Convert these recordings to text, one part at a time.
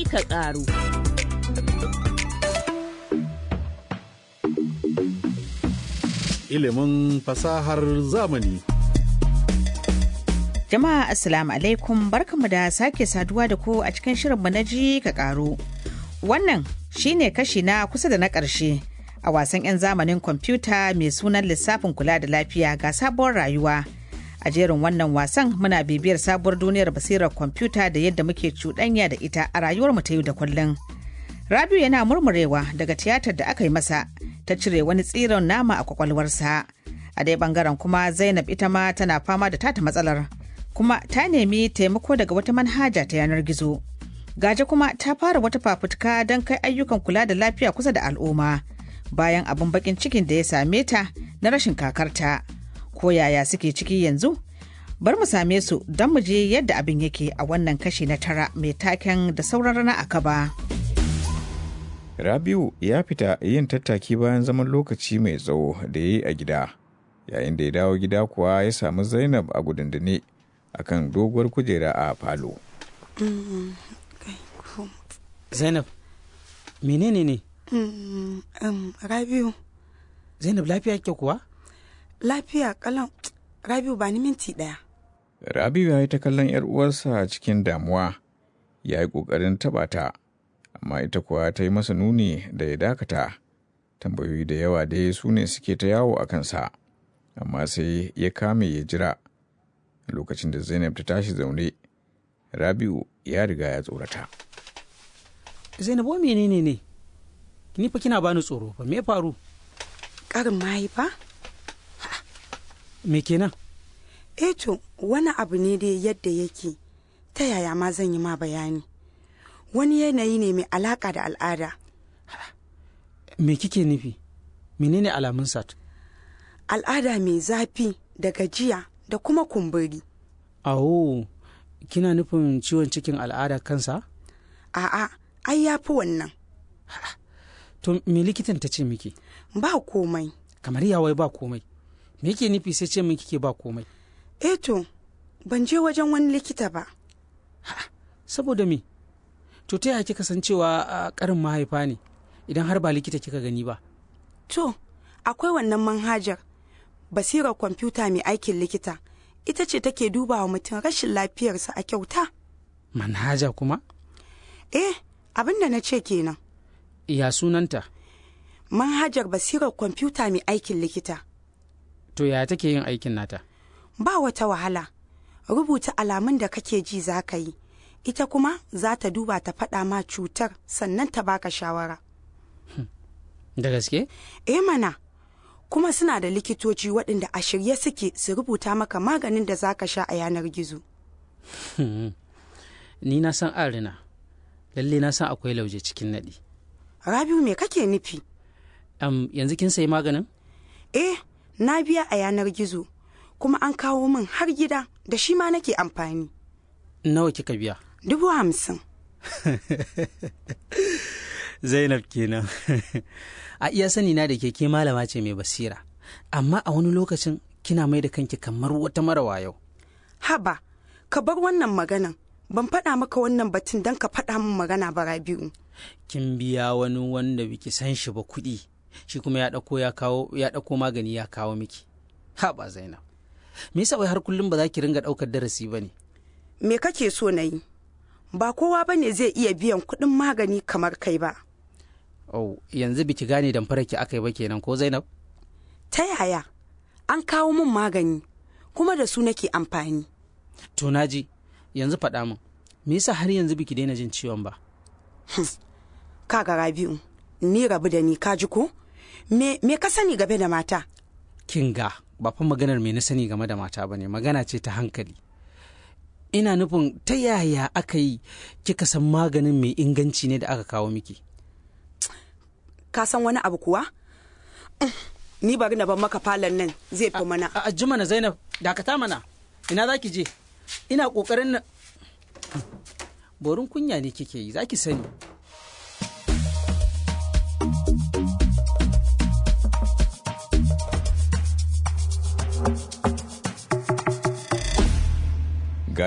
ka ƙaru. Ilimin fasahar zamani. Jama'a Assalamu alaikum barkamu da sake saduwa da ku a cikin shirinmu na ji ka ƙaru. Wannan shine kashi na kusa da na ƙarshe a wasan 'yan zamanin kwamfuta mai sunan lissafin kula da lafiya ga sabuwar rayuwa. A jerin wannan wasan muna bibiyar sabuwar duniyar basirar kwamfuta da yadda muke cuɗanya da ita a rayuwar mu ta yau da kullum. Rabiu yana murmurewa daga tiyatar da aka yi masa ta cire wani tsiron nama a kwakwalwarsa. A dai bangaren kuma Zainab ita ma tana fama da tata matsalar. Kuma ta nemi taimako daga wata manhaja ta yanar gizo. Gaje kuma ta fara wata fafutuka don kai ayyukan kula da lafiya kusa da al'umma. Bayan abin bakin cikin da ya same ta na rashin kakarta. Ko yaya suke ciki yanzu? Bar mu same su don mu je yadda abin yake a wannan kashi na tara mai taken da sauran rana a kaba. Rabiu ya fita yin tattaki bayan zaman lokaci mai tsawo da ya yi a gida. Yayin da ya dawo gida kuwa ya samu Zainab a gudundune a kan doguwar kujera a falo. Zainab, menene ne? Mm, um, Rabiu, Zainab lafiya ke kuwa? lafiya kalan Rabiu ba ni minti ɗaya. Rabiu ya yi ta kallon 'yar uwarsa cikin damuwa, ya yi ƙoƙarin taɓa ta, amma ita kuwa ta yi masa nuni da ya dakata. Tambayoyi da yawa dai su ne suke ta yawo a kansa, amma sai ya kame ya jira. Lokacin da Zainab ta tashi zaune, Rabiu ya riga ya tsorata. Zainab wa menene ne? Ni fa kina bani tsoro fa me ya faru? Ƙarin mahaifa? Me kenan? Eh to, wani abu ne dai yadda yake, ta yaya ma zan yi ma bayani. Wani yanayi ne mai alaƙa da al'ada. Me kike nufi? Menene alamun sat? Al'ada mai zafi da gajiya da kuma kumburi. Awo, kina nufin ciwon cikin al'ada kansa? A'a, ai ya fi wannan. To me likitan ta ce miki? Ba komai. Kamar yawai ba komai. Me yake nufi sai ce min kike ba komai? Eh to, ban je wajen wani likita ba. Saboda me? To ta yaya kika san cewa a karin mahaifa ne idan har ba likita kika gani ba? To, akwai wannan manhajar basirar kwamfuta mai aikin likita. Ita ce take duba wa mutum rashin lafiyarsa a kyauta. Manhaja kuma? Eh, abin da na ce kenan. Ya sunanta? Manhajar basirar kwamfuta mai aikin likita. To yaya take yin aikin nata? Ba wata wahala. Rubuta alamun da kake ji za ka yi. Ita kuma za ta duba ta faɗa ma cutar sannan ta baka shawara. Da gaske? Eh mana, kuma suna da likitoci waɗanda a shirye suke su rubuta maka maganin da za ka sha a yanar gizo. Ni na san arina. Lalle na san akwai lauje cikin naɗi. Rabiu me kake nufi? Am yanzu kin sayi maganin? Eh, na biya a yanar gizo, kuma an kawo min har gida da shi ma nake amfani. Nawa kika biya? Dubu hamsin. Zainab kenan. a iya sani na da ke ke malama ce mai basira. Amma a wani lokacin kina mai da kanki kamar wata mara wayo. Haba, ka bar wannan maganan. Ban faɗa maka wannan batun don ka faɗa min magana ba Rabiu. Kin biya wani wanda biki san shi ba kuɗi. Shi kuma ya ɗauko ya kawo ya ɗauko magani ya kawo miki. Haba Zainab. Me yasa wai har kullum ba za ki ringa ɗaukar darasi ba ne? Me kake so na yi? Ba kowa ba ne zai iya biyan kuɗin magani kamar kai ba. Oh, yanzu biki gane damfarar ki aka yi ba kenan ko Zainab? Ta yaya? An kawo min magani, kuma da su nake amfani. To naji, yanzu faɗa min. Me yasa har yanzu biki daina jin ciwon ba? Kaga Rabi'u, ni rabu da ni ka ji ko? Me, me ka sani game da mata? Kinga, ba fa maganar me na sani game da mata ba ne, magana ce ta hankali. Ina nufin ta yaya aka yi kika san maganin mai inganci ne da aka kawo miki? Ka san wani abu kuwa? Ni bari na bar maka falon nan zai fi mana. A ji mana Zainab, dakata mana. Ina za ki je? Ina ƙoƙarin na... Borin kunya ne kike yi, za ki sani.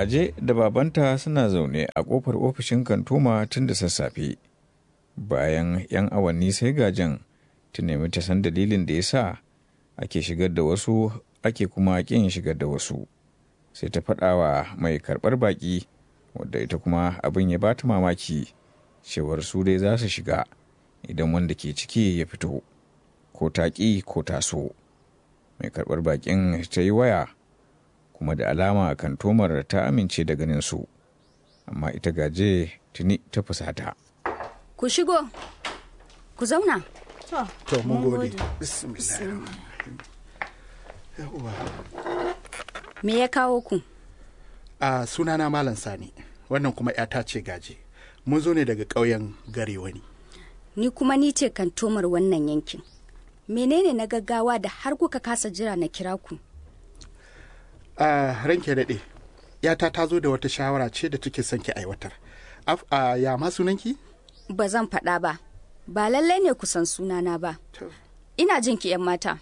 Gaje da babanta suna zaune a ƙofar ofishin kantoma tun da sassafe. Bayan 'yan awanni sai gajen ta nemi ta san dalilin da ya sa ake shigar da wasu ake kuma ƙin shigar da wasu. Sai ta faɗawa mai karɓar baƙi wadda ita kuma abin ya bata mamaki cewar su dai za su shiga idan wanda ke ciki ya fito ko ta ƙi ko ta so. Mai karɓar baƙin ta yi waya kuma da alama kantomar ta amince da ganin su amma ita gaje tuni ta fusata Ku shigo, ku zauna. To, mun gode. Bismillah. Yawwa. Me ya kawo ku? A sunana Malam Sani, wannan kuma 'yata ce gaje. Mun zo ne daga ƙauyen Garewani. Ni kuma ni ce kantomar wannan yankin. Menene na gaggawa da har kuka kasa jira na kira ku? A ranke daɗe, 'yata ta zo da wata shawara ce da take son ki aiwatar. Af, a ya ma sunanki? Ba zan faɗa ba. Ba lallai ne ku san sunana ba. To. Ina jin ki 'yan mata.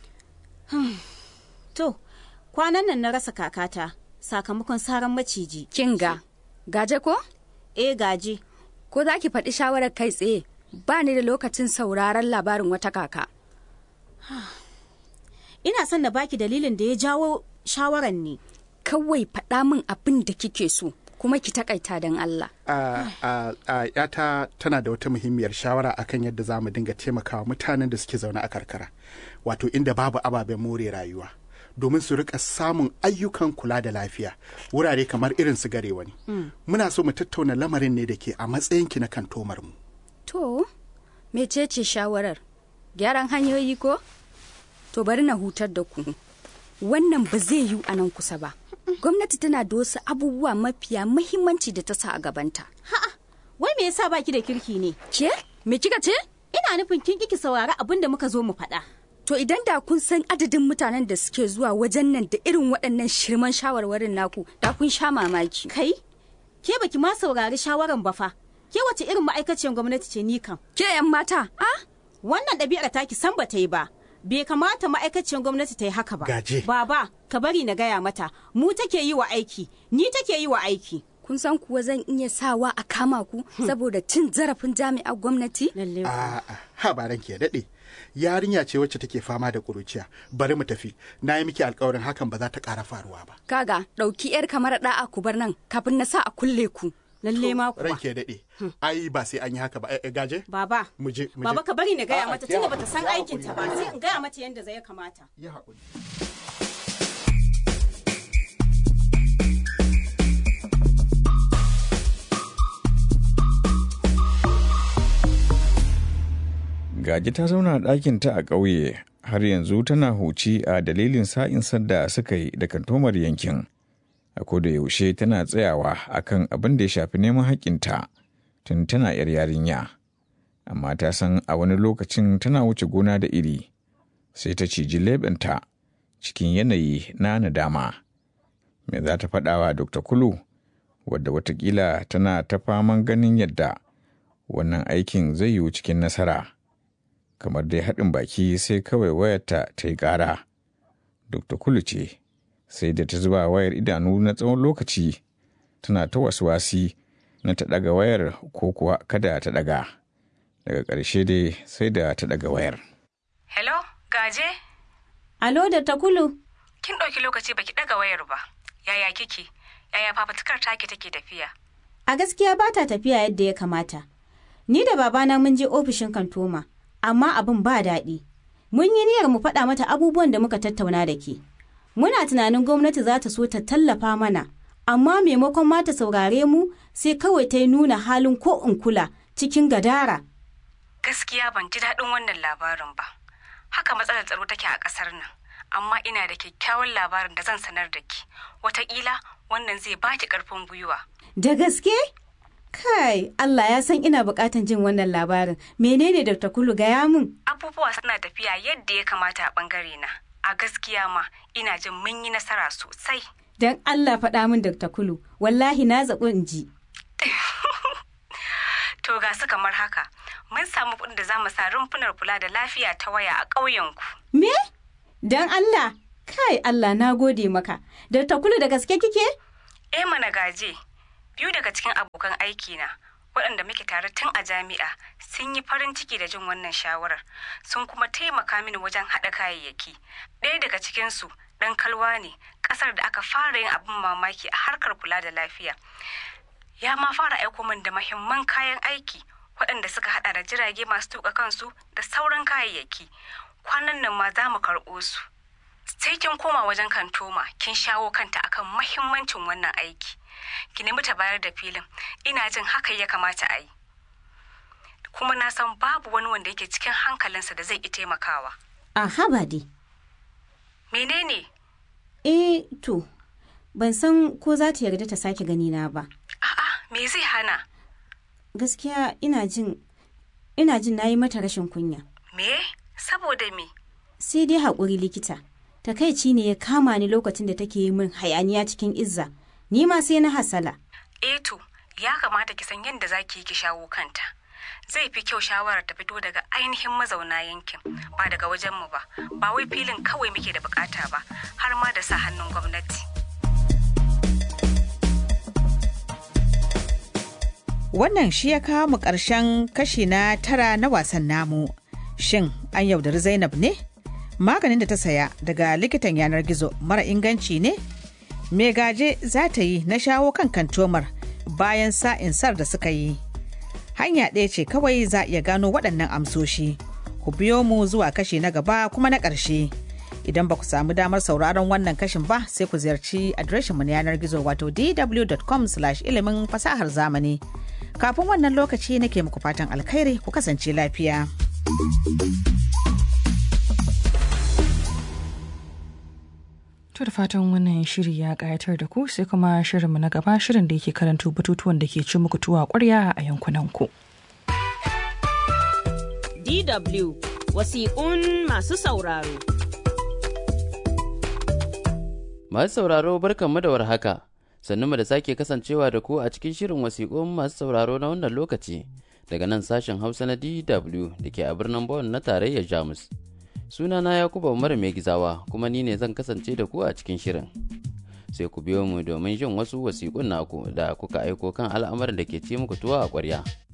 To, kwanan nan na rasa kakata sakamakon saran maciji. Kinga, gaje ko? E gaji, Ko za ki faɗi shawarar kai tsaye? Ba ni da lokacin sauraron labarin wata kaka. ina son na baki dalilin da ya jawo shawaran ne. Kawai faɗa min abin da kike so, kuma ki takaita don Allah. a a a yata tana da wata muhimmiyar shawara akan yadda za mu dinga taimakawa mutanen da suke zaune a karkara wato inda babu ababen more rayuwa domin su rika samun ayyukan kula da lafiya wurare kamar irin su gare wani muna so mu tattauna lamarin ne da ke a matsayinki na kantomar mu To, mecece shawarar? Gyaran hanyoyi ko? To bari na hutar da ku. Wannan ba zai yiwu a nan kusa ba. Gwamnati tana da wasu abubuwa mafiya muhimmanci da ta sa a gabanta. Ha'a, wai me yasa baki da kirki ne? Ke? Me kika ce? Ina nufin kin kiki saurari abin da muka zo mu faɗa. To idan da kun san adadin mutanen da suke zuwa wajen nan da irin waɗannan shirman shawarwarin naku, da kun sha mamaki. Kai, ke baki ma saurari shawaran ba fa. Ke wace irin ma'aikaciyar gwamnati ce ni kan? Ke 'yan mata, ah? Wannan ɗabi'ar taki san ba ta yi ba. Bai kamata ma'aikaciyar gwamnati ta yi haka ba. Gaje. Baba, ka bari na gaya mata. Mu take yi wa aiki, ni take yi wa aiki. Kun san kuwa zan iya sawa a kama ku saboda cin zarafin jami'ar gwamnati? Lalle. a a ha ba ranki ya daɗe yarinya ce wacce take fama da kuruciya bari mu tafi na yi miki alkawarin hakan ba za ta ƙara faruwa ba Kaga, ɗauki 'yar kamar ɗa'a ku bar nan kafin na sa a kulle ku. Lalle ma kuwa. ranki ya daɗe ai ba sai an yi haka ba Eh, eh, gaje Baba. mu je mu je. Baba ka bari na gaya A'a, mata ki tunda haƙuri, bata san ki haƙuri, aikinta ba sai in gaya mata yadda zai kamata. yi haƙuri gaji ta zauna a ɗakinta a ƙauye har yanzu tana huci a dalilin sa'in da suka yi da kantomar yankin a koda yaushe tana tsayawa akan abin da ya shafi neman haƙƙinta tun tana yar yarinya amma ta san a wani lokacin tana wuce gona da iri sai ta ciji leɓenta cikin yanayi na nadama me za ta faɗawa dr kulu wadda watakila tana ta faman ganin yadda wannan aikin zai yiwu cikin nasara kamar dai haɗin baki sai kawai wayarta ta yi ƙara dr kulu ce sai da ta zuba wayar idanu na tsawon lokaci tana ta wasi na ta ɗaga wayar ko kuwa kada ta ɗaga daga ƙarshe dai sai da ta ɗaga wayar Hello, gaje? Alo da takulu. Kin ɗauki lokaci baki ɗaga wayar ba. Yaya kike? Yaya fafatukar take take tafiya? A gaskiya ba ta tafiya yadda ya kamata. Ni da babana mun je ofishin kantoma, amma abin ba daɗi. Mun yi niyyar mu faɗa mata abubuwan da muka tattauna da ke. Muna tunanin gwamnati za ta so ta tallafa mana, amma maimakon ma ta saurare mu sai kawai ta yi nuna halin ko in kula cikin gadara. Gaskiya ban ji daɗin wannan labarin ba. Haka matsalar tsaro take a ƙasar nan. Amma ina da kyakkyawan labarin da zan sanar da ki. Wataƙila wannan zai baki ƙarfin gwiwa. Da gaske? Kai, Allah ya san ina buƙatan jin wannan labarin. Menene Dr. Kulu gaya mun? Abubuwa suna tafiya yadda ya kamata a ɓangare na. A gaskiya ma ina jin mun yi nasara sosai. Don Allah faɗa min Dr. Kulu, wallahi na zaɓi in ji. To ga su kamar haka, mun samu kuɗin da za mu sa rumfunar kula da lafiya ta waya a ƙauyenku. Me? Don Allah? Kai Allah na gode maka. Dr. Kulu da gaske kike? eh mana gaje biyu daga cikin abokan aiki na waɗanda muke tare tun a jami'a sun yi farin ciki da jin wannan shawarar sun kuma taimaka mini wajen haɗa kayayyaki ɗaya daga cikinsu ɗan kalwa ne ƙasar da aka fara yin abin mamaki a harkar kula da lafiya ya ma fara aiko min da mahimman kayan aiki waɗanda suka haɗa da jirage masu tuƙa kansu da sauran kayayyaki kwanan nan ma za mu karɓo su sai kin koma wajen kantoma kin shawo kanta akan mahimmancin wannan aiki ki nemi ta bayar da filin ina jin haka ya kamata a yi kuma na san babu wani wanda yake cikin hankalinsa da zai ki taimakawa a haba dai menene eh to ban san ko za ta yarda ta sake gani na ba a'a me zai hana gaskiya ina jin ina jin nayi mata rashin kunya me saboda me sai dai haƙuri likita takaici ne ya kama ni lokacin da take yi min hayaniya cikin izza ni ma sai na hasala eh to ya kamata ki san yadda za ki yi ki shawo kanta zai fi kyau shawarar ta fito daga ainihin mazauna yankin ba daga wajenmu ba ba wai filin kawai muke da bukata ba har ma da sa hannun gwamnati Wannan shi ya kawo mu ƙarshen kashi na tara na wasan namu. Shin an yaudari Zainab ne? Maganin da ta saya daga likitan yanar gizo mara inganci ne? Me gaje za ta yi na shawo kan kantomar bayan sa'in sar da suka yi. Hanya ɗaya ce kawai za iya gano waɗannan amsoshi. Ku biyo mu zuwa kashi na gaba kuma na ƙarshe. Idan ba ku samu damar sauraron wannan kashin ba sai ku ziyarci adireshinmu na yanar gizo wato dw.com ilimin fasahar zamani. Kafin wannan lokaci nake muku fatan alkhairi ku kasance lafiya. To da fatan wannan shiri ya kayatar da ku sai kuma shirinmu na gaba shirin da yake karanto batutuwan da ke ci muku tuwa ƙwarya a yankunanku. DW wasiƙun masu sauraro. Masu sauraro barkanmu da warhaka. Sannu da sake kasancewa da ku a cikin shirin wasiƙun masu sauraro na wannan lokaci daga nan sashen Hausa na DW da ke a birnin Bonn na tarayyar Jamus. Sunana Yakubu Umar mai gizawa kuma ni ne zan kasance da ku a cikin shirin. Sai ku biyo mu domin jin wasu wasiƙun naku da kuka aiko kan al'amarin da ke ci muku tuwa a ƙwarya.